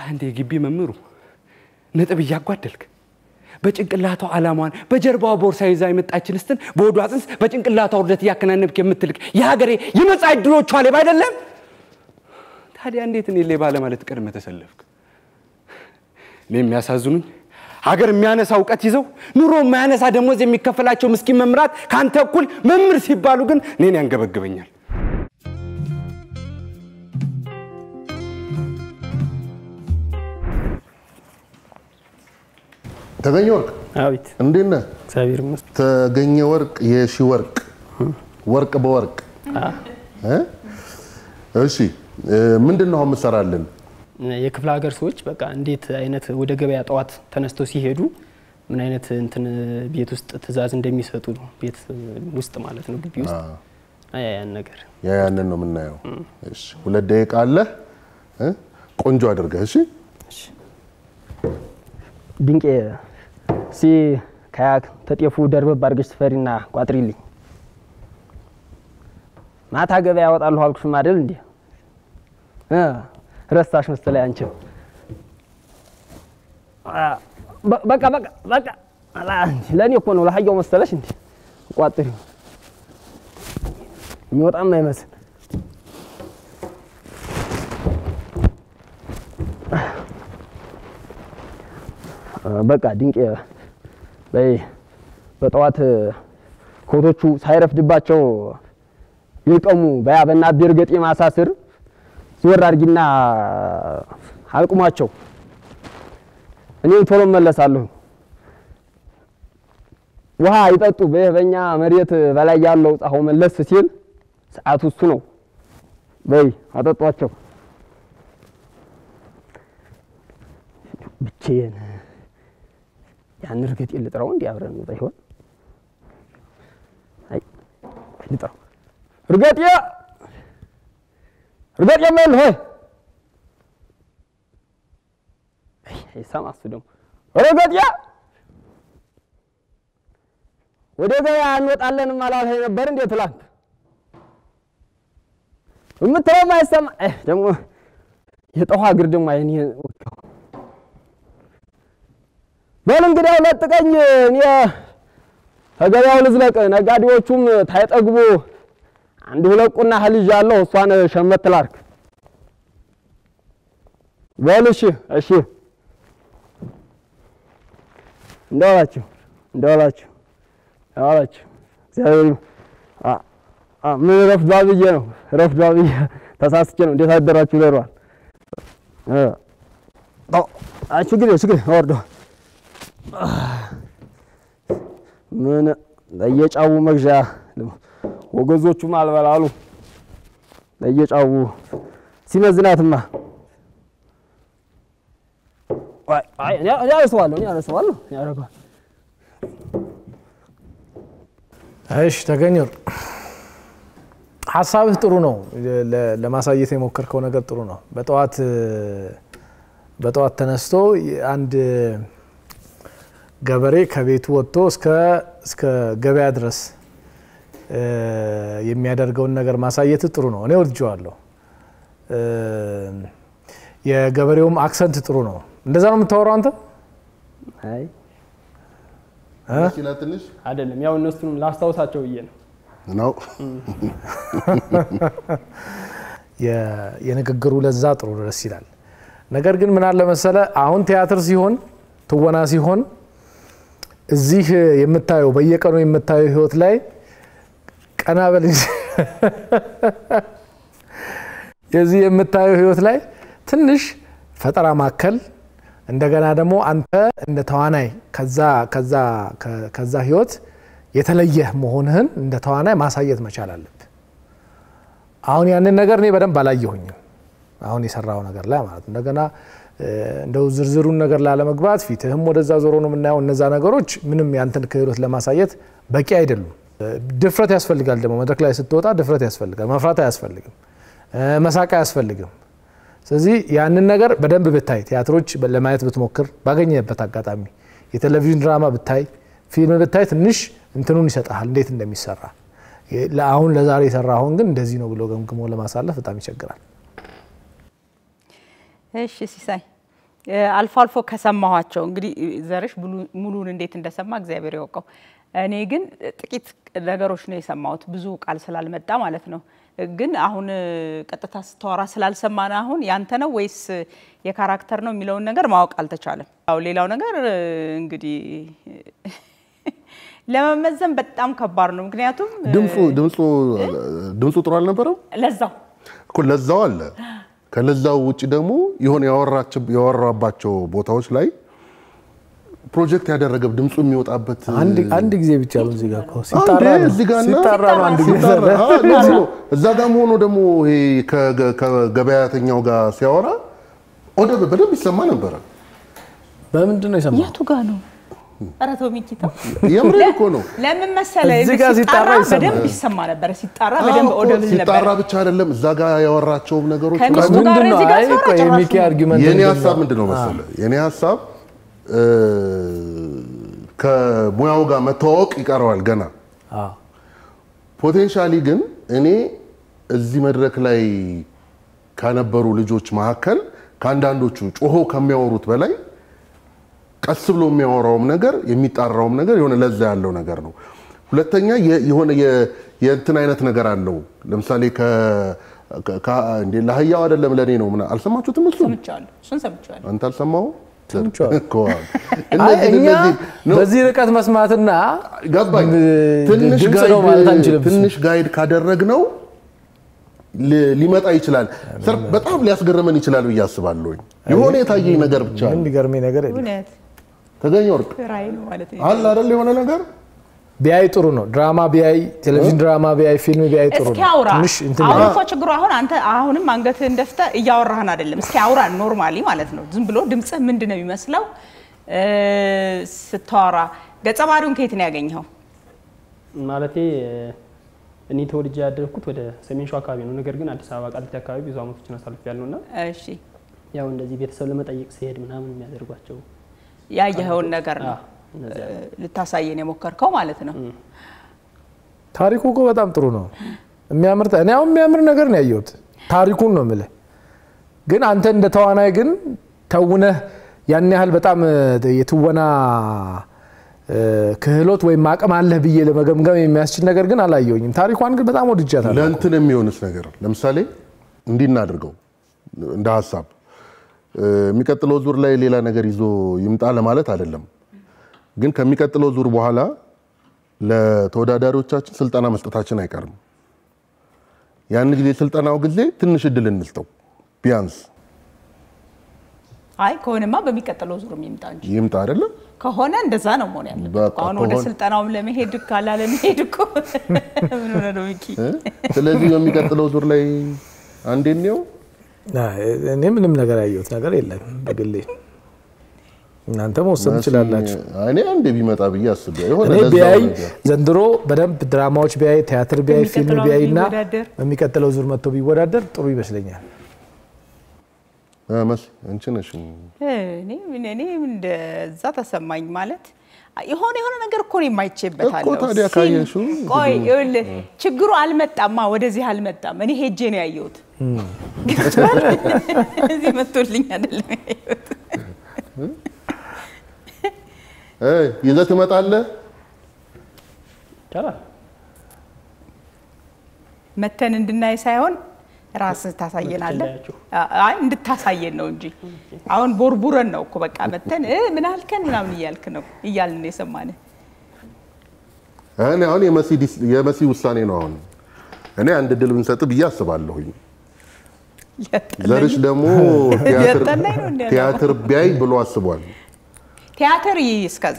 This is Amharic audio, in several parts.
አንድ የግቢ መምህሩ ነጥብ እያጓደልክ በጭንቅላቷ ዓላማዋን በጀርባዋ ቦርሳ ይዛ የመጣችን ስትን በወዷ ጽንስ በጭንቅላቷ ውርደት እያከናነብክ የምትልክ የሀገሬ የመጻኢ ዕድሎቿ ሌባ አይደለም? ታዲያ እንዴት እኔ ሌባ ለማለት ቀድመ ተሰለፍክ? እኔ የሚያሳዝኑኝ ሀገር የሚያነሳ እውቀት ይዘው ኑሮ የማያነሳ ደሞዝ የሚከፈላቸው ምስኪን መምራት ከአንተ እኩል መምህር ሲባሉ ግን እኔን ያንገበግበኛል። ተገኘ ወርቅ አቤት እንዴት ነህ? እግዚአብሔር ይመስገን። ተገኘ ወርቅ የሺ ወርቅ ወርቅ በወርቅ እ? እሺ እ፣ ምንድን ነው አሁን የምትሰራልን? የክፍለ ሀገር ሰዎች በቃ እንዴት አይነት ወደ ገበያ ጠዋት ተነስተው ሲሄዱ ምን አይነት እንትን ቤት ውስጥ ትዕዛዝ እንደሚሰጡ ነው። ቤት ውስጥ ማለት ነው ግቢ ውስጥ ያ ያን ነገር ያ ያንን ነው የምናየው። እሺ ሁለት ደቂቃ አለ እ? ቆንጆ አድርገህ እሺ። ድንቄ ሲ ከያ ተጤፉ ደርበብ አድርገሽ ትፈሪና ቋጥሪልኝ። ማታ ገበያ ያወጣለሁ አልኩሽም አይደል እንዴ? እ ረሳሽ መሰለኝ አንቺም። አ፣ በ- በቃ በቃ በቃ አላ፣ ለእኔ እኮ ነው ለሀያው መሰለሽ እንዴ? ቋጥሪው የሚወጣም አይመስል በቃ ድንቅ በይ በጠዋት ኮቶቹ ሳይረፍድባቸው ይልቀሙ በያ በእናት እርገጤ ማሳ ስር ዞር አድርጊና አልቁሟቸው። እኔ ቶሎ መለሳለሁ። ውሃ ይጠጡ። በይህ በእኛ መሬት በላይ ያለው ፀሐው መለስ ሲል ሰዓቱ እሱ ነው። በይ አጠጧቸው። ብቻዬን ያን እርግጥ ልጥራው እንዲ አብረን እንውጣ ይሆን? አይ ልጥራው። እርገጤ እርገጤ መል ሆይ አይ አይሰማ እሱ ደግሞ እርገጤ ወደ ገበያ እንወጣለንም አላልኸኝ ነበር እንዴ ትላንት? የምትለውም አይሰማ አይ ደግሞ የጠኋ እግር ደግሞ አይኔ ወጋው። በል እንግዲያው ለጥቀኝ፣ እኔ ከገበያው ልዝለቅ። ነጋዴዎቹም ታይጠግቡ አንድ ሁለት ቁና እህል ይዣለሁ፣ እሷን ሸመት ላድርግ። በል እሺ፣ እሺ። እንደዋላችሁ እንደዋላችሁ እንደዋላችሁ። እግዚአብሔር ይመስገን። አ- አ- ምን ረፍዷል ብዬ ነው ረፍዷል ብዬ ተሳስቼ ነው። እንዴት አደራችሁ ይለሯል። ችግር ችግር ወርዶ ምን ለየጫው መግዣ ወገዞቹም አልበላሉ። ለየጫው ሲመዝናትማ አይ አይ እኔ እኔ አነሳዋለሁ እኔ አነሳዋለሁ እኔ አደርገዋለሁ። እሺ ተገኘ ወርቅ ሀሳብህ ጥሩ ነው። ለ- ለማሳየት የሞከርከው ነገር ጥሩ ነው። በጠዋት በጠዋት ተነስቶ አንድ ገበሬ ከቤቱ ወጥቶ እስከ እስከ ገበያ ድረስ እ፣ የሚያደርገውን ነገር ማሳየት ጥሩ ነው። እኔ ወድጀዋለሁ። እ፣ የገበሬውም አክሰንት ጥሩ ነው። እንደዛ ነው የምታወራው አንተ? አይ ትንሽ ይላል ትንሽ አይደለም፣ ያው እነሱንም ላስታውሳቸው ብዬ ነው። ነው የ- የንግግሩ ለዛ ጥሩ ደስ ይላል። ነገር ግን ምን አለ መሰለ አሁን ቲያትር ሲሆን ትወና ሲሆን እዚህ የምታየው በየቀኑ የምታየው ህይወት ላይ ቀና በል እንጂ የዚህ የምታየው ህይወት ላይ ትንሽ ፈጠራ ማከል እንደገና ደግሞ አንተ እንደ ተዋናይ ከዛ ከዛ ከ- ከዛ ህይወት የተለየህ መሆንህን እንደ ተዋናይ ማሳየት መቻል አለብህ። አሁን ያንን ነገር እኔ በደንብ አላየሁኝም። አሁን የሰራው ነገር ላይ ማለት ነው። እንደገና እ፣ እንደው ዝርዝሩን ነገር ላለመግባት ፊትህም ወደዛ ዞሮ ነው የምናየው። እነዛ ነገሮች ምንም ያንተን ክህሎት ለማሳየት በቂ አይደሉም። እ፣ ድፍረት ያስፈልጋል። ደግሞ መድረክ ላይ ስትወጣ ድፍረት ያስፈልጋል። መፍራት አያስፈልግም። እ፣ መሳቅ አያስፈልግም። ስለዚህ ያንን ነገር በደንብ ብታይ፣ ቲያትሮች ለማየት ብትሞክር፣ ባገኘበት አጋጣሚ የቴሌቪዥን ድራማ ብታይ፣ ፊልም ብታይ ትንሽ እንትኑን ይሰጥሃል እንዴት እንደሚሰራ። አሁን ለዛሬ የሰራኸውን ግን እንደዚህ ነው ብሎ ገምግሞ ለማሳለፍ በጣም ይቸግራል። እሺ ሲሳይ እ፣ አልፎ አልፎ ከሰማኋቸው እንግዲህ ዘርሽ ሙሉ- ሙሉን እንዴት እንደሰማ እግዚአብሔር ያውቀው። እኔ ግን ጥቂት ነገሮች ነው የሰማሁት፣ ብዙ ቃል ስላልመጣ ማለት ነው። ግን አሁን እ፣ ቀጥታ ስተዋራ ስላልሰማን አሁን ያንተ ነው ወይስ የካራክተር ነው የሚለውን ነገር ማወቅ አልተቻለም። አዎ ሌላው ነገር እ፣ እንግዲህ ለመመዘን በጣም ከባድ ነው። ምክንያቱም እ፣ ድምፁ ድምፁ ድምፁ ጥሩ አልነበረም ለዛው እኮ ለዛው አለ። ከለዛው ውጭ ደግሞ የሆነ ያወራቸው ያወራባቸው ቦታዎች ላይ ፕሮጀክት ያደረገ ድምፁ የሚወጣበት አንድ አንድ ጊዜ ብቻ ነው እዚህ ጋር እኮ አንዴ ሲጣራ ነው እዚህ ጋር እና ሲጣራ ነው አንድ ጊዜ ሲጣራ፣ አዎ፣ ለዚህ ነው። እዛ ጋር ሆኖ ደግሞ ይሄ ከገ- ከገበያተኛው ጋር ሲያወራ ወደ በደንብ ይሰማ ነበረ። በምንድን ነው የሰማው? የቱ ጋ ነው? ኧረ ተው ሚኪ ተው። የምሬ እኮ ነው። ለምን መሰለ እዚህ ጋር ሲጣራ ይሰማል። በደንብ ይሰማ ነበረ። ሲጣራ በደንብ አዎ እኮ ኦደብል ሲጣራ ነበረ። ብቻ አይደለም እዛ ጋር ያወራቸውም ነገሮች ከሚስቱ ምናምን ጋር ምንድን ነው? እዚህ ጋር አይ ሲያወራ ቆይ ጭራሽ የሚኪ ነው። አርጊመንት የኔ ምንድን ሀሳብ ነው? ምንድን ነው መሰለ የኔ ሀሳብ እ፣ ከሙያው ጋር መተዋወቅ ይቀረዋል ገና አዎ። ፖቴንሻሊ ግን እኔ እዚህ መድረክ ላይ ከነበሩ ልጆች መካከል ከአንዳንዶቹ ጮሆ ከሚያወሩት በላይ ቀስ ብሎ የሚያወራውም ነገር የሚጣራውም ነገር የሆነ ለዛ ያለው ነገር ነው። ሁለተኛ የ- የሆነ የ- የእንትን አይነት ነገር አለው። ለምሳሌ ከ- ከ- እንዴ ለአህያው አይደለም ለእኔ ነው ምናምን አልሰማችሁትም? እሱ ሰምቼዋለሁ። እሱን ሰምቼዋለሁ። አንተ አልሰማው ሰምቼዋለሁ። እኮ አይ እነዚህ እኛ እነዚህ ነው በዚህ ርቀት መስማትና ገባኝ። ብ- ትንሽ ድምፅ ነው ማለት አንችልም። ጋይድ ትንሽ ጋይድ ካደረግነው ሊ- ሊመጣ ይችላል። ሰር በጣም ሊያስገርመን ይችላል ብዬ አስባለሁኝ። የሆነ የታየኝ ነገር ብቻ ምን ነው። የሚገርመኝ ነገር የለም። እውነት ተገኘ ወርቅ ራዕይ ነው ማለት ነው። አለ አይደል? የሆነ ነገር ቢያይ ጥሩ ነው። ድራማ ቢያይ፣ ቴሌቪዥን ድራማ ቢያይ፣ ፊልም ቢያይ ጥሩ እስኪ ነው። አውራ። ትንሽ እንትን አሁን ይላል። እኮ ችግሩ አሁን አንተ አሁንም አንገትህን ደፍተህ እያወራህን አይደለም። እስኪ አውራ ኖርማሊ ማለት ነው። ዝም ብሎ ድምፅህ ምንድን ነው የሚመስለው እ፣ ስታወራ? ገጸ ባህሪውን ከየት ነው ያገኘኸው? ማለቴ እኔ ተወልጄ ያደግኩት ወደ ሰሜን ሸዋ አካባቢ ነው። ነገር ግን አዲስ አበባ ቃሊቲ አካባቢ ብዙ አመቶችን አሳልፍ ያለው እና እሺ ያው እንደዚህ ቤተሰብ ለመጠየቅ ሲሄድ ምናምን የሚያደርጓቸው ያየኸውን ነገር ነው አዎ፣ እነዚያ እ፣ ልታሳየን የሞከርከው ማለት ነው። ታሪኩ እኮ በጣም ጥሩ ነው። የሚያምር እኔ አሁን የሚያምር ነገር ነው ያየሁት። ታሪኩን ነው የምልህ። ግን አንተ እንደ ተዋናይ ግን ተውነህ ያን ያህል በጣም እ፣ የትወና እ፣ ክህሎት ወይም አቅም አለህ ብዬ ለመገምገም የሚያስችል ነገር ግን አላየሁኝም። ታሪኳን ግን በጣም ወድጃታለሁ። ለእንትን የሚሆንስ ነገር ለምሳሌ እንዲህ እናድርገው እንደ ሀሳብ እ፣ የሚቀጥለው ዙር ላይ ሌላ ነገር ይዞ ይምጣ ለማለት አይደለም። ግን ከሚቀጥለው ዙር በኋላ ለተወዳዳሪዎቻችን ስልጠና መስጠታችን አይቀርም። ያን ጊዜ ስልጠናው ጊዜ ትንሽ እድል እንስጠው ቢያንስ አይ ከሆነማ በሚቀጥለው ዙር የሚምጣ እንጂ ይምጣ አይደለም። ከሆነ እንደዛ ነው መሆን ያለበት። በቃ አሁን ወደ ከሆነ- ስልጠናውም ለመሄድ ካላ ለመሄድ እኮ ምን ሆነ ነው ሚኪ? እ? ስለዚህ በሚቀጥለው ዙር ላይ አንዴ እንየው። አይ፣ እኔ ምንም ነገር ያየሁት ነገር የለም በግሌ። እናንተ መወሰን ትችላላችሁ። እኔ አንዴ ቢመጣ ብዬ አስቤ የሆነ እኔ ለዛው ቢያይ ነገር ዘንድሮ በደንብ ድራማዎች ቢያይ፣ ቲያትር ቢያይ፣ ፊልም በሚቀጥለው ቢያይ እና ቢወዳደር። በሚቀጥለው ዙር መጥቶ ቢወዳደር ጥሩ ይመስለኛል። እ፣ መስ አንቺ ነሽ እኔ እኔ እንደዛ ተሰማኝ ማለት የሆነ የሆነ ነገር እኮ ነው የማይቼበታለሁ። እኮ ታዲያ ሲል- ካየሽው ቆይ ይኸውልህ ችግሩ አልመጣማ፣ ወደዚህ አልመጣም። እኔ ሄጄ ነው ያየሁት። ገብቶሃል? እዚህ መጥቶልኝ አይደለም ያየሁት። እ፣ ይዘህ ትመጣለህ። ይቻላል። መተን እንድናይ ሳይሆን ራስህ ታሳየናለህ። እንዳያችሁ። አይ እንድታሳየን ነው እንጂ አሁን ቦርቡረን ነው እኮ በቃ መተን እ ምን አልከን ምናምን እያልክ ነው እያልን ነው የሰማንህ። እኔ አሁን የመሲ ዲስ- የመሲ ውሳኔ ነው። አሁን እኔ አንድ ድል ብንሰጥ ብዬ አስባለሁኝ። ዘርሽ ደግሞ ቲያትር- ሊያጠላኝ ነው እንዴ? ቲያትር ቢያይ ብሎ አስቧል። ቲያትር ይይ እስከዛ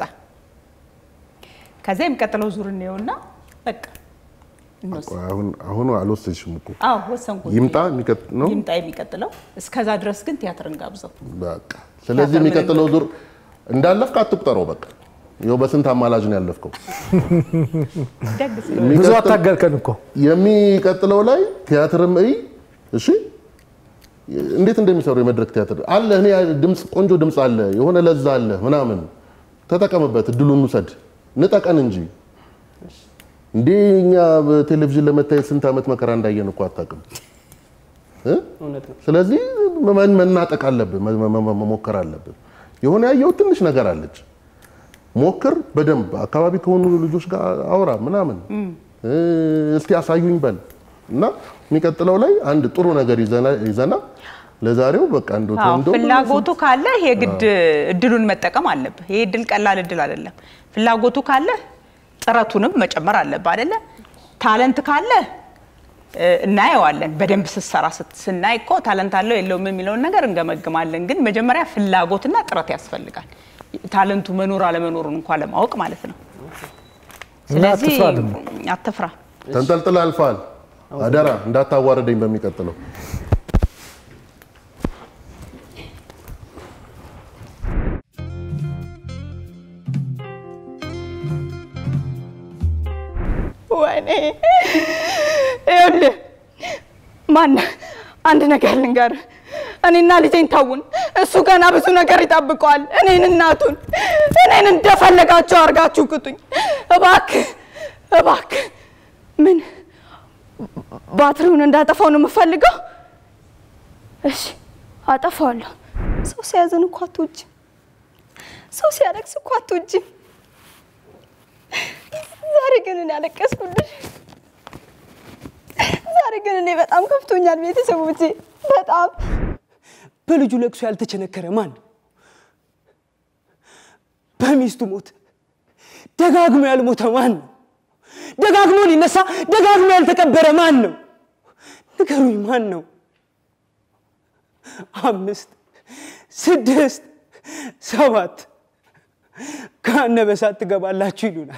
ከዛ የሚቀጥለው ዙር እንየውና በቃ እንወስን። አሁን አሁን አልወሰንሽም እኮ አዎ ወሰንኩ። ይምጣ የሚቀጥ- ነው ይምጣ የሚቀጥለው። እስከዛ ድረስ ግን ቲያትር እንጋብዘው። በቃ ስለዚህ ቲያትር የሚቀጥለው ዙር እንዳለፍክ አትቁጠረው። በቃ ይኸው በስንት አማላጅ ነው ያለፍከው። ደግ ስለሆነ ብዙ የሚቀጥል- አታገርከን እኮ የሚቀጥለው ላይ ቲያትርም እይ። እሺ እንዴት እንደሚሰሩ የመድረክ ቲያትር አለ። እኔ ድምፅ ቆንጆ ድምፅ አለ፣ የሆነ ለዛ አለ ምናምን፣ ተጠቀምበት፣ እድሉን ውሰድ፣ ንጠቀን እንጂ እንዴ እኛ በቴሌቪዥን ለመታየት ስንት ዓመት መከራ እንዳየን እኮ አታውቅም እ? እውነት ነው። ስለዚህ መን- መናጠቅ አለብን፣ መ- መ- መ- መሞከር አለብን። የሆነ ያየው ትንሽ ነገር አለች፣ ሞክር በደንብ አካባቢ ከሆኑ ልጆች ጋር አውራ ምናምን እ፣ እስቲ አሳዩኝ በል እና የሚቀጥለው ላይ አንድ ጥሩ ነገር ይዘና- ይዘና ለዛሬው በቃ እንደው አዎ፣ እንደው ፍላጎቱ ካለ የግድ እድሉን መጠቀም አለብህ። ይሄ እድል ቀላል እድል አይደለም። ፍላጎቱ ካለ ጥረቱንም መጨመር አለብህ አይደለ? ታለንት ካለ እ፣ እናየዋለን። በደንብ ስትሰራ ስት- ስናይ እኮ ታለንት አለው የለውም የሚለውን ነገር እንገመግማለን። ግን መጀመሪያ ፍላጎትና ጥረት ያስፈልጋል። ታለንቱ መኖር አለመኖሩን እንኳን ለማወቅ ማለት ነው። እና ስለዚህ አትፍራ ደግሞ። አትፍራ። ተንጠልጥል አልፋል። አደራ እንዳታዋረደኝ በሚቀጥለው ወይኔ ይኸውልህ፣ ማነህ አንድ ነገር ልንገርህ። እኔና ልጄን ተውን። እሱ ገና ብዙ ነገር ይጠብቀዋል። እኔን እናቱን፣ እኔን እንደፈለጋችሁ አድርጋችሁ ቅጡኝ። እባክህ እባክህ። ምን ባትሪውን እንዳጠፋው ነው የምፈልገው? እሺ አጠፋዋለሁ። ሰው ሲያዝን እኮ አትወጂም። ሰው ሲያለቅስ እኮ አትወጂም። ዛሬ ግን እኔ አለቀስኩልሽ። ዛሬ ግን እኔ በጣም ከፍቶኛል። ቤተሰቦቼ በጣም በልጁ ለቅሶ ያልተቸነከረ ማን ነው? በሚስቱ ሞት ደጋግሞ ያልሞተ ማን ነው? ደጋግሞ ሊነሳ ደጋግሞ ያልተቀበረ ማን ነው? ንገሩኝ፣ ማን ነው? አምስት ስድስት ሰባት ገሃነመ እሳት ትገባላችሁ ይሉናል።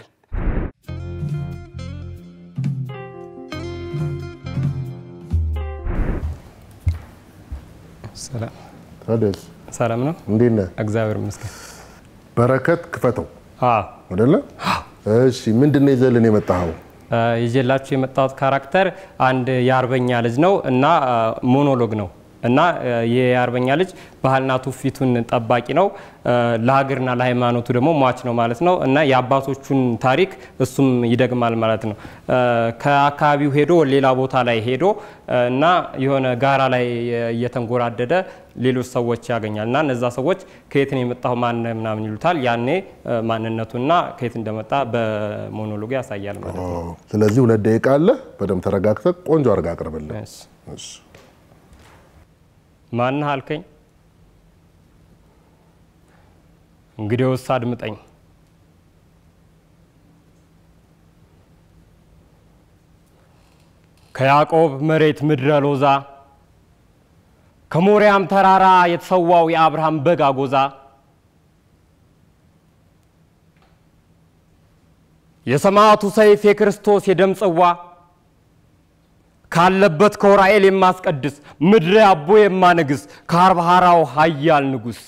ሰላም ታደስ ሰላም ነው። እንዴት ነህ? እግዚአብሔር ይመስገን። በረከት ክፈተው አዎ አይደለ? እሺ ምንድን ነው ይዘልን የመጣኸው? እ፣ ይዤላችሁ የመጣሁት ካራክተር አንድ የአርበኛ ልጅ ነው እና እ፣ ሞኖሎግ ነው እና እ፣ ይህ የአርበኛ ልጅ ባህልና ትውፊቱን ጠባቂ ነው እ፣ ለሀገርና ለሃይማኖቱ ደግሞ ሟች ነው ማለት ነው እና የአባቶቹን ታሪክ እሱም ይደግማል ማለት ነው። እ፣ ከአካባቢው ሄዶ ሌላ ቦታ ላይ ሄዶ እ፣ እና የሆነ ጋራ ላይ እየተንጎራደደ ሌሎች ሰዎች ያገኛል እና እነዛ ሰዎች ከየት ነው የመጣው ማን ምናምን ይሉታል። ያኔ እ፣ ማንነቱና ከየት እንደመጣ በሞኖሎግ ያሳያል ማለት ነው። ስለዚህ ሁለት ደቂቃ አለ። በደንብ ተረጋግተህ ቆንጆ አድርገህ አቅርብልን። እሺ። እሺ። ማንህ አልከኝ? እንግዲያውስ አድምጠኝ። ከያዕቆብ መሬት ምድረ ሎዛ ከሞሪያም ተራራ የተሰዋው የአብርሃም በግ አጎዛ የሰማዕቱ ሰይፍ የክርስቶስ የደም ጽዋ ካለበት ከውራኤል የማስቀድስ ምድረ አቦ የማነግስ ከአርባሃራው ኃያል ንጉሥ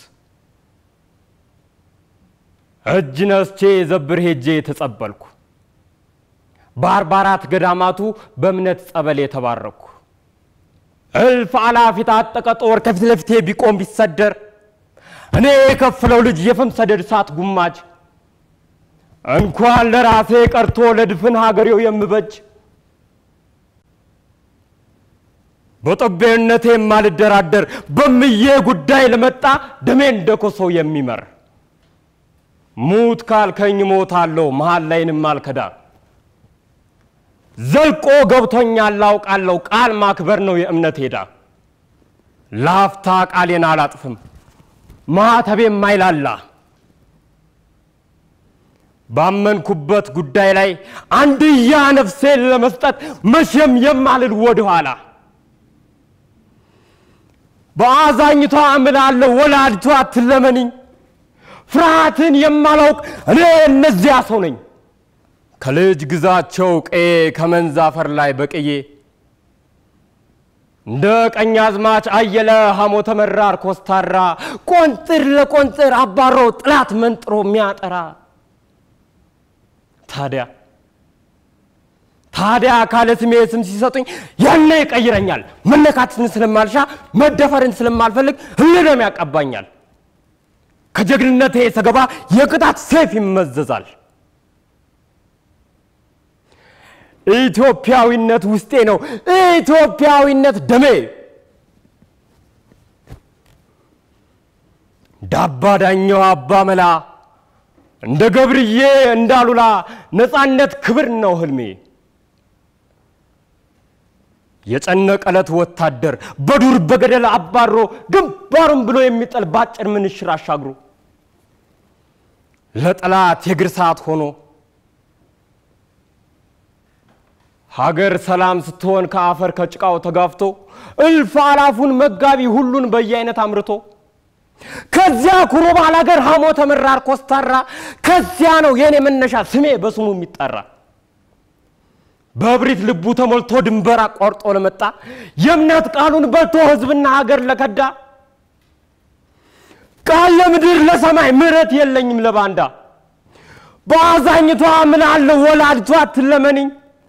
እጅ ነስቼ ዘብር ሄጄ የተጸበልኩ በአርባ አራት ገዳማቱ በእምነት ጸበል የተባረኩ እልፍ አላፍ የታጠቀ ጦር ከፊት ለፊቴ ቢቆም ቢሰደር እኔ የከፍለው ልጅ የፍም ሰደድ እሳት ጉማጅ እንኳን ለራሴ ቀርቶ ለድፍን ሀገሬው የምበጅ በጦቢያነቴ የማልደራደር በምዬ ጉዳይ ለመጣ ደሜ እንደ ኮሶ የሚመር ሙት ካልከኝ ሞታለሁ መሀል ላይንም አልከዳ ዘልቆ ገብቶኛል ላውቃለሁ ቃል ማክበር ነው የእምነት ሄዳ ላፍታ ቃሌን አላጥፍም ማተቤ የማይላላ ባመንኩበት ጉዳይ ላይ አንድያ ነፍሴን ለመስጠት መቼም የማልል ወደኋላ በአዛኝቷ እምላለሁ ወላዲቷ አትለመንኝ ፍርሃትን የማላውቅ እኔ እነዚያ ሰው ነኝ ከልጅ ግዛቸው ቀዬ ከመንዝ አፈር ላይ በቅዬ እንደ ቀኝ አዝማች አየለ ሐሞተ መራር ኮስታራ ቆንጥር ለቆንጥር አባሮ ጥላት መንጥሮ የሚያጠራ ታዲያ ታዲያ ካለ ስሜ ስም ሲሰጡኝ ያኔ ይቀይረኛል። መነካትን ስለማልሻ መደፈርን ስለማልፈልግ ህልም ያቀባኛል። ከጀግንነቴ ሰገባ የቅጣት ሰይፍ ይመዘዛል። ኢትዮጵያዊነት ውስጤ ነው፣ ኢትዮጵያዊነት ደሜ። እንደ አባ ዳኘው አባ መላ እንደ ገብርዬ እንዳሉላ ነፃነት ክብር ነው ህልሜ። የጨነቀለት ወታደር በዱር በገደል አባሮ ግንባሩን ብሎ የሚጠል ባጭር ምንሽር አሻግሮ ለጠላት የእግር ሰዓት ሆኖ ሀገር ሰላም ስትሆን ከአፈር ከጭቃው ተጋፍቶ እልፍ አላፉን መጋቢ ሁሉን በየአይነት አምርቶ ከዚያ ኩሮ ባል ሀገር ሀሞ ተመራር ኮስታራ ከዚያ ነው የኔ መነሻ ስሜ በስሙ የሚጠራ በእብሪት ልቡ ተሞልቶ ድንበር አቋርጦ ለመጣ የእምነት ቃሉን በልቶ ህዝብና ሀገር ለከዳ ቃል ለምድር ለሰማይ ምሕረት የለኝም ለባንዳ በአዛኝቷ ምላለሁ ወላዲቷ አትለመንኝ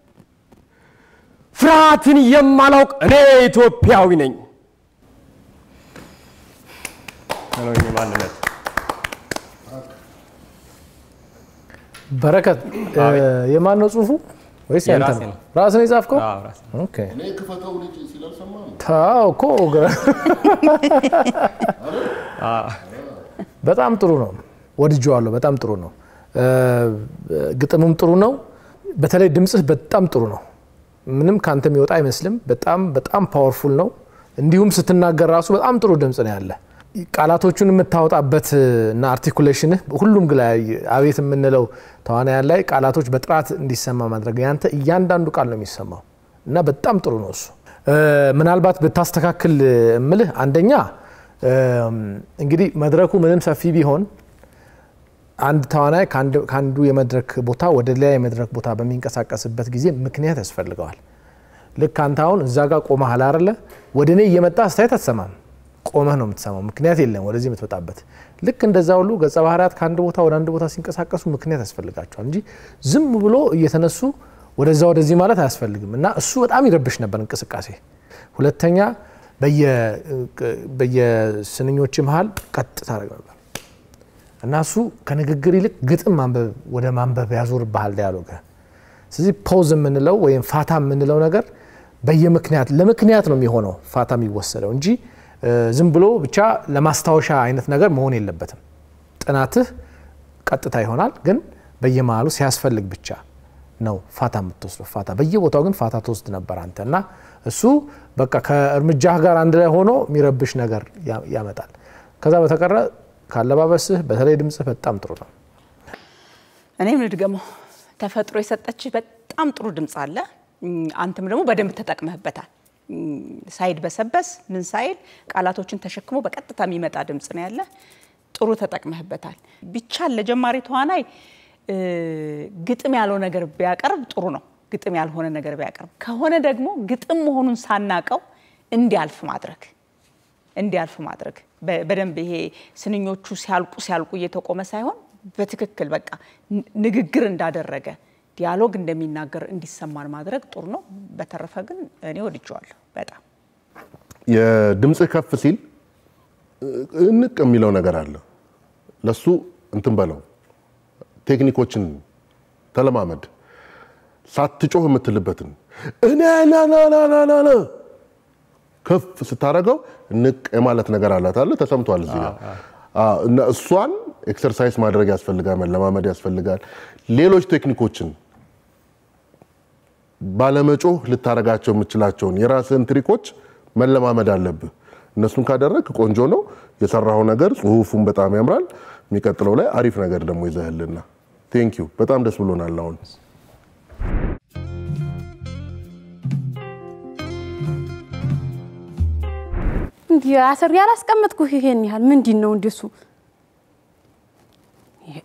ፍርሃትን የማላውቅ እኔ ኢትዮጵያዊ ነኝ። ነው ማንነት በረከት የማን ነው ጽሁፉ? ወይስ ያንተ የራሴ ነው? ነው። ራስህ ነው የጻፍከው? አዎ፣ ራሴ ኦኬ። እኔ ክፈተው ልጅ ሲል አልሰማህም? ታው እኮ ገ- በጣም ጥሩ ነው። ወድጄዋለሁ። በጣም ጥሩ ነው። እ፣ ግጥሙም ጥሩ ነው። በተለይ ድምፅህ በጣም ጥሩ ነው። ምንም ከአንተ የሚወጣ አይመስልም። በጣም በጣም ፓወርፉል ነው። እንዲሁም ስትናገር ራሱ በጣም ጥሩ ድምፅ ነው ያለ። ቃላቶቹን የምታወጣበት እና አርቲኩሌሽንህ ሁሉም ላይ አቤት የምንለው ተዋናያን ላይ ቃላቶች በጥራት እንዲሰማ ማድረግ ያንተ እያንዳንዱ ቃል ነው የሚሰማው እና በጣም ጥሩ ነው እሱ። እ፣ ምናልባት ብታስተካክል እምልህ አንደኛ እም፣ እንግዲህ መድረኩ ምንም ሰፊ ቢሆን አንድ ተዋናይ ከአንድ- ከአንዱ የመድረክ ቦታ ወደ ሌላ የመድረክ ቦታ በሚንቀሳቀስበት ጊዜ ምክንያት ያስፈልገዋል። ልክ አንተ አሁን እዛ ጋር ቆመሃል አይደለ? ወደ እኔ እየመጣ አስተያየት አትሰማም። ቆመህ ነው የምትሰማው። ምክንያት የለም ወደዚህ የምትመጣበት። ልክ እንደዛ ሁሉ ገጸ ባህርያት ከአንድ ቦታ ወደ አንድ ቦታ ሲንቀሳቀሱ ምክንያት ያስፈልጋቸዋል እንጂ ዝም ብሎ እየተነሱ ወደዛ ወደዚህ ማለት አያስፈልግም። እና እሱ በጣም ይረብሽ ነበር እንቅስቃሴ። ሁለተኛ በየ- በየስንኞች መሀል ቀጥ ታደርግ ነበር እና እሱ ከንግግር ይልቅ ግጥም ማንበብ ወደ ማንበብ ያዞርብሃል ዲያሎግ። ስለዚህ ፖዝ የምንለው ወይም ፋታ የምንለው ነገር በየምክንያት ለምክንያት ነው የሚሆነው ፋታ የሚወሰደው እንጂ እ፣ ዝም ብሎ ብቻ ለማስታወሻ አይነት ነገር መሆን የለበትም። ጥናትህ ቀጥታ ይሆናል፣ ግን በየመሃሉ ሲያስፈልግ ብቻ ነው ፋታ የምትወስደው። ፋታ በየቦታው ግን ፋታ ትወስድ ነበር አንተ እና እሱ በቃ ከእርምጃህ ጋር አንድ ላይ ሆኖ የሚረብሽ ነገር ያ- ያመጣል። ከዛ በተቀረ ካለባበስህ በተለይ ድምፅህ በጣም ጥሩ ነው። እኔም ልድገመው። ተፈጥሮ የሰጠች በጣም ጥሩ ድምፅ አለ። እም፣ አንተም ደግሞ በደንብ ተጠቅመህበታል። እም፣ ሳይድበሰበስ ምን ሳይል ቃላቶችን ተሸክሞ በቀጥታ የሚመጣ ድምፅ ነው ያለ። ጥሩ ተጠቅመህበታል። ቢቻል ለጀማሪ ተዋናይ እ፣ ግጥም ያለው ነገር ቢያቀርብ ጥሩ ነው። ግጥም ያልሆነ ነገር ቢያቀርብ ከሆነ ደግሞ ግጥም መሆኑን ሳናቀው እንዲያልፍ ማድረግ እንዲያልፍ ማድረግ በ- በደንብ ይሄ ስንኞቹ ሲያልቁ ሲያልቁ እየተቆመ ሳይሆን በትክክል በቃ ን- ንግግር እንዳደረገ ዲያሎግ እንደሚናገር እንዲሰማን ማድረግ ጥሩ ነው። በተረፈ ግን እኔ ወድጀዋለሁ በጣም። የድምፅህ ከፍ ሲል እ- እንቅ የሚለው ነገር አለ። ለሱ እንትን በለው ቴክኒኮችን ተለማመድ። ሳትጮህ የምትልበትን እኔ ናናናናና ከፍ ስታደርገው ንቅ የማለት ነገር አላት አለ ተሰምቷል እዚህ ጋር አዎ፣ እና እሷን ኤክሰርሳይዝ ማድረግ ያስፈልጋል፣ መለማመድ ያስፈልጋል። ሌሎች ቴክኒኮችን ባለመጮህ ልታረጋቸው የምችላቸውን የራስህን ትሪኮች መለማመድ አለብህ። እነሱን ካደረግ ቆንጆ ነው የሰራኸው ነገር። ጽሁፉን በጣም ያምራል። የሚቀጥለው ላይ አሪፍ ነገር ደግሞ ይዘህልና ቴንኪዩ። በጣም ደስ ብሎናል አሁን እንዲህ አስር ያላስቀመጥኩ ይሄን ያህል ምንድን ነው እንደሱ? ይሄ-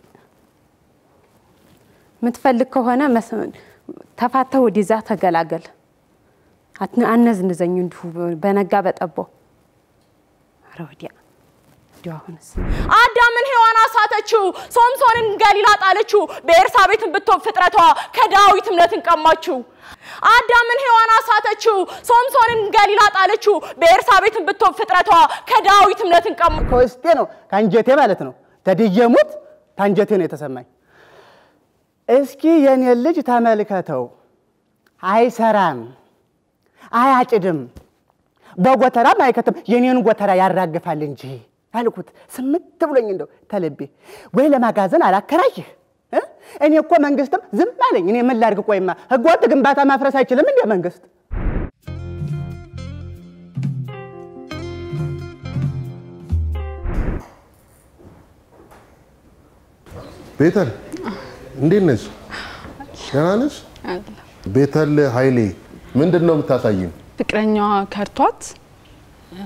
የምትፈልግ ከሆነ መስ- ተፋተህ ወደዛ ተገላገል። አት- አነዝንዘኝ እንዲሁ በነጋ በጠባው። ኧረ ወዲያ እንዲሁ አሁንስ አዳምን ሔዋን አሳተችው፣ ሶምሶንን ገሊላ ጣለችው። በኤርሳቤትን ብትሆን ፍጥረቷ ከዳዊት እምነትን ቀማችው። አዳምን ሔዋን አሳተችው፣ ሶምሶንን ገሊላ ጣለችው። በኤርሳቤትን ብትሆን ፍጥረቷ ከዳዊት እምነትን ቀማ ከውስጤ ነው ከአንጀቴ ማለት ነው። ተድየሙት ታንጀቴ ነው የተሰማኝ። እስኪ የኔ ልጅ ተመልከተው፣ አይሰራም፣ አያጭድም፣ በጎተራም አይከትም፣ የኔን ጎተራ ያራግፋል እንጂ አልኩት ስምት ብሎኝ እንደው ተልቤ ወይ ለማጋዘን አላከራይህ እ? እኔ እኮ መንግስትም ዝም አለኝ። እኔ ምን ላድርግ? ቆይማ ህገወጥ ግንባታ ማፍረስ አይችልም እንደ መንግስት ቤተል እንዴት ነሽ? ደህና ነሽ? ቤተል ኃይሌ ምንድን ነው የምታሳይን? ፍቅረኛዋ ከርቷት እ፣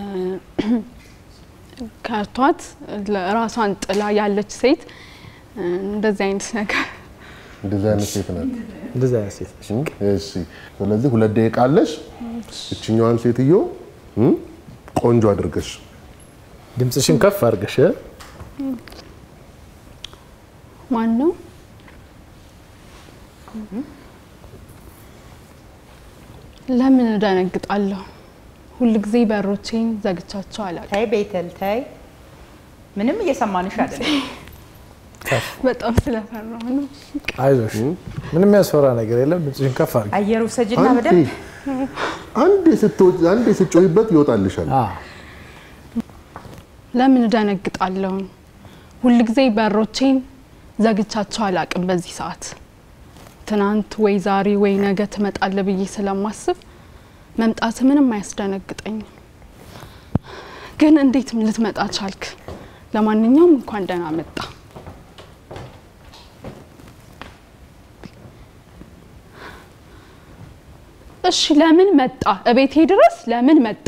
ከርቷት ራሷን ጥላ ያለች ሴት እ፣ እንደዚህ አይነት ነገር እንደዚህ አይነት ሴት ናት። እንደዚህ አይነት ሴት ነች። እሺ፣ ስለዚህ ሁለት ደቂቃ አለሽ። እችኛዋን ሴትዮ እም፣ ቆንጆ አድርገሽ ድምፅሽን ከፍ አድርገሽ እ? ማን ነው? ለምን እደነግጣለሁ? ሁልጊዜ በሮቼን ዘግቻቸው አላውቅም። ተይ ቤተል ተይ፣ ምንም እየሰማንሽ አይደለም። በጣም ስለፈራሁ ነው። አይዞሽ፣ ምንም የሚያስፈራ ነገር የለም። ድምፅሽን ከፍ አድርጊ። አየር ውሰጅና አንዴ በደንብ አንዴ ስትወጪ አንዴ ስትጮሂበት ይወጣልሻል። አዎ። ለምን እደነግጣለሁ? ሁልጊዜ በሮቼን ዘግቻቸው አላውቅም። በዚህ ሰዓት ትናንት ወይ ዛሬ ወይ ነገ ትመጣለ ብዬ ስለማስብ መምጣት ምንም አያስደነግጠኝም። ግን እንዴት ልትመጣ ቻልክ? ለማንኛውም እንኳን ደህና መጣ። እሺ ለምን መጣ? እቤቴ ድረስ ለምን መጣ?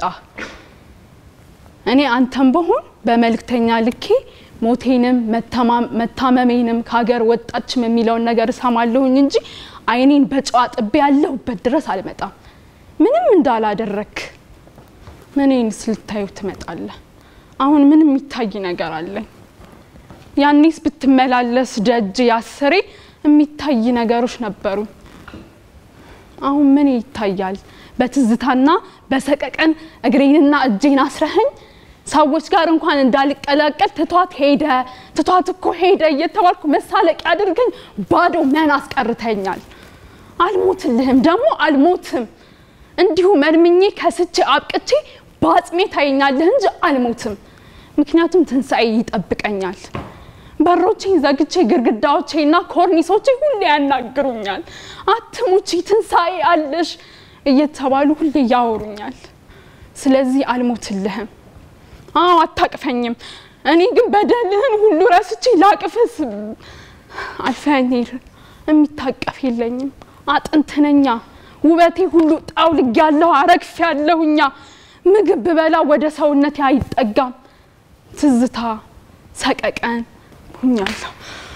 እኔ አንተም በሆን በመልእክተኛ ልኬ ሞቴንም መታመሜንም ከሀገር ወጣችም የሚለውን ነገር እሰማለሁኝ እንጂ አይኔን በጨዋ ጥቤ ያለሁበት ድረስ አልመጣም። ምንም እንዳላደረክ ምኔንስ ልታዩ ትመጣለህ? አሁን ምንም የሚታይ ነገር አለኝ? ያኔስ ብትመላለስ ደጅ ያስሬ የሚታይ ነገሮች ነበሩ። አሁን ምን ይታያል? በትዝታና በሰቀቀን እግሬንና እጄን አስረኸኝ ሰዎች ጋር እንኳን እንዳልቀላቀል ትቷት ሄደ ትቷት እኮ ሄደ እየተባልኩ መሳለቂያ አድርገኝ ባዶ መን አስቀርተኛል። አልሞትልህም ደግሞ አልሞትም። እንዲሁ መልምኜ ከስቼ አብቅቼ በአጽሜ ታየኛለህ እንጂ አልሞትም። ምክንያቱም ትንሣኤ ይጠብቀኛል። በሮቼን ዘግቼ ግድግዳዎቼና ኮርኒሶቼ ሁሌ ያናግሩኛል። አትሙቺ፣ ትንሣኤ አለሽ እየተባሉ ሁሌ ያወሩኛል። ስለዚህ አልሞትልህም። አዎ አታቅፈኝም። እኔ ግን በደልህን ሁሉ ረስቼ ላቅፍስ አልፈኝ የሚታቀፍ የለኝም። አጥንትነኛ ውበቴ ሁሉ ጣውልግ ያለሁ አረግፍ ያለሁኛ ምግብ ብበላ ወደ ሰውነቴ አይጠጋም። ትዝታ ሰቀቀን ሁኛለሁ።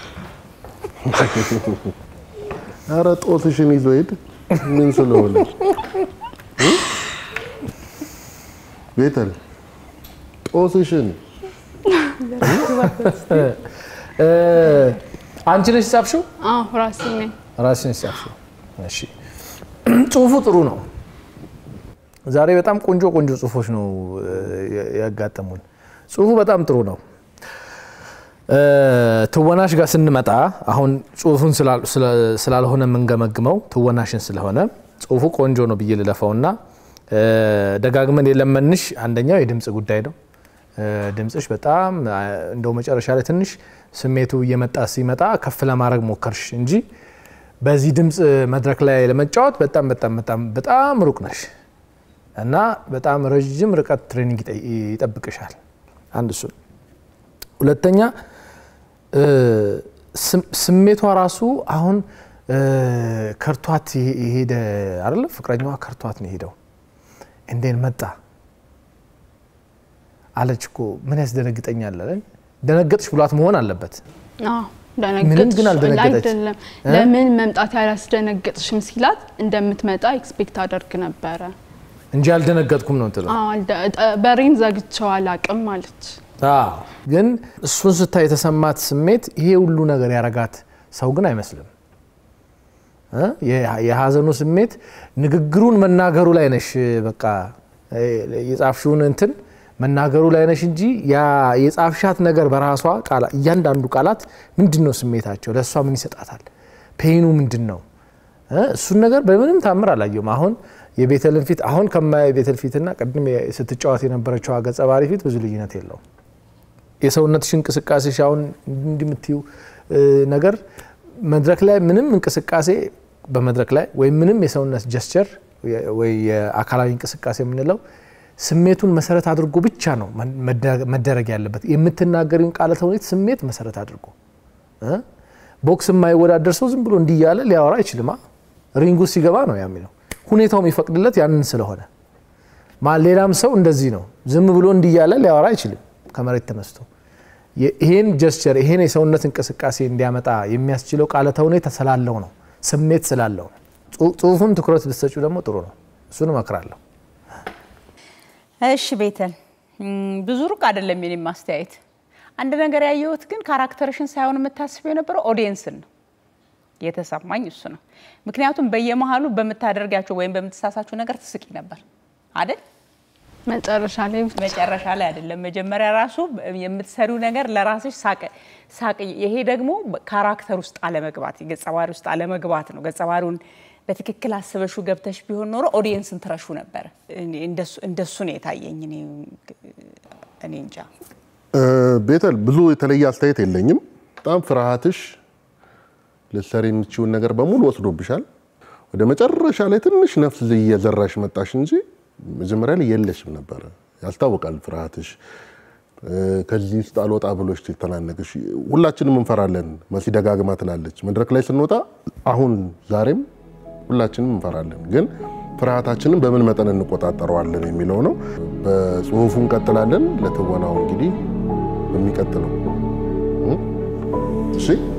ኧረ ጦትሽን ይዞ ሄድ። ምን ስለሆነ ቤተል ጦስሽን አንቺ ነሽ ጻፍሽው? አዎ ራሴ ነኝ። ራስሽ ነሽ ጻፍሽው? እሺ። ጽሁፉ ጥሩ ነው። ዛሬ በጣም ቆንጆ ቆንጆ ጽሁፎች ነው ያጋጠሙን። ጽሁፉ በጣም ጥሩ ነው። ትወናሽ ጋር ስንመጣ አሁን ጽሁፉን ስላልሆነ የምንገመግመው ትወናሽን ስለሆነ ጽሁፉ ቆንጆ ነው ብዬ ልለፈውና ደጋግመን የለመንሽ አንደኛው የድምፅ ጉዳይ ነው። ድምፅሽ በጣም እንደው መጨረሻ ላይ ትንሽ ስሜቱ እየመጣ ሲመጣ ከፍ ለማድረግ ሞከርሽ እንጂ በዚህ ድምፅ መድረክ ላይ ለመጫወት በጣም በጣም በጣም በጣም ሩቅ ነሽ እና በጣም ረዥም ርቀት ትሬኒንግ ይጠብቅሻል። አንድ እሱ። ሁለተኛ ስሜቷ ራሱ አሁን ከርቷት የሄደ አይደለ? ፍቅረኛዋ ከርቷት ነው የሄደው። እንዴን መጣ አለች እኮ ምን ያስደነግጠኛል አለን። ደነገጥሽ ብሏት መሆን አለበት። አዎ ምንም ግን አልደነገጠች። አይደለም ለምን መምጣት ያላስደነገጥሽም ሲላት እንደምትመጣ ኤክስፔክት አደርግ ነበረ እንጂ አልደነገጥኩም ነው ትለው። አዎ፣ አልደ- በሬን ዘግቼው አላቅም አለች። አዎ ግን እሱን ስታይ የተሰማት ስሜት ይሄ ሁሉ ነገር ያረጋት ሰው ግን አይመስልም። እ? የ- የሀዘኑ ስሜት ንግግሩን መናገሩ ላይ ነሽ። በቃ እ፣ የጻፍሽውን እንትን መናገሩ ላይ ነሽ እንጂ ያ የጻፍሻት ነገር በራሷ ቃላ- እያንዳንዱ ቃላት ምንድን ነው ስሜታቸው፣ ለእሷ ምን ይሰጣታል፣ ፔኑ ምንድን ነው እ? እሱን ነገር በምንም ታምር አላየውም። አሁን የቤተልን ፊት አሁን ከማየ ቤተል ፊትና ቅድም ስትጫወት የነበረችው ገጸ ባህሪ ፊት ብዙ ልዩነት የለውም። የሰውነትሽ እንቅስቃሴሽ አሁን እንዲህ የምትይው ነገር መድረክ ላይ ምንም እንቅስቃሴ በመድረክ ላይ ወይም ምንም የሰውነት ጀስቸር ወይ የአካላዊ እንቅስቃሴ የምንለው ስሜቱን መሰረት አድርጎ ብቻ ነው መደረግ ያለበት። የምትናገሪውን ቃለ ተውኔት ስሜት መሰረት አድርጎ ቦክስ የማይወዳደር ሰው ዝም ብሎ እንዲህ እያለ ሊያወራ አይችልማ። ሪንጉ ሲገባ ነው የሚለው ሁኔታው የሚፈቅድለት ያንን ስለሆነ ሌላም ሰው እንደዚህ ነው። ዝም ብሎ እንዲህ እያለ ሊያወራ አይችልም ከመሬት ተነስቶ። ይሄን ጀስቸር ይሄን የሰውነት እንቅስቃሴ እንዲያመጣ የሚያስችለው ቃለ ተውኔት ስላለው ነው፣ ስሜት ስላለው ነው። ጽሁፉን ትኩረት ብትሰጪው ደግሞ ጥሩ ነው። እሱን እመክራለሁ። እሺ ቤተል፣ ብዙ ሩቅ አይደለም የኔም ማስተያየት። አንድ ነገር ያየሁት ግን ካራክተርሽን ሳይሆን የምታስበው የነበረው ኦዲየንስን ነው የተሰማኝ እሱ ነው። ምክንያቱም በየመሀሉ በምታደርጋቸው ወይም በምትሳሳቸው ነገር ትስቂ ነበር አይደል? መጨረሻ ላይ መጨረሻ ላይ አይደለም፣ መጀመሪያ ራሱ የምትሰሪው ነገር ለራስሽ ሳቅ። ይሄ ደግሞ ካራክተር ውስጥ አለመግባት፣ ገጸ ባህሪ ውስጥ አለመግባት ነው። ገጸ ባህሪውን በትክክል አስበሹ ገብተሽ ቢሆን ኖሮ ኦዲየንስን ትረሹ ነበር። እንደሱ ነው የታየኝ። እኔ እንጃ ቤተል፣ ብዙ የተለየ አስተያየት የለኝም። በጣም ፍርሃትሽ ልትሰሪ የምችውን ነገር በሙሉ ወስዶብሻል። ወደ መጨረሻ ላይ ትንሽ ነፍስ እየዘራሽ መጣሽ እንጂ መጀመሪያ ላይ የለሽም ነበረ። ያስታውቃል ፍርሃትሽ። ከዚህ ውስጥ አልወጣ ብሎች ተናነቅሽ። ሁላችንም እንፈራለን። መሲ ደጋግማ ትላለች መድረክ ላይ ስንወጣ፣ አሁን ዛሬም ሁላችንም እንፈራለን። ግን ፍርሃታችንን በምን መጠን እንቆጣጠረዋለን የሚለው ነው። በጽሁፉ እንቀጥላለን። ለትወናው እንግዲህ በሚቀጥለው እሺ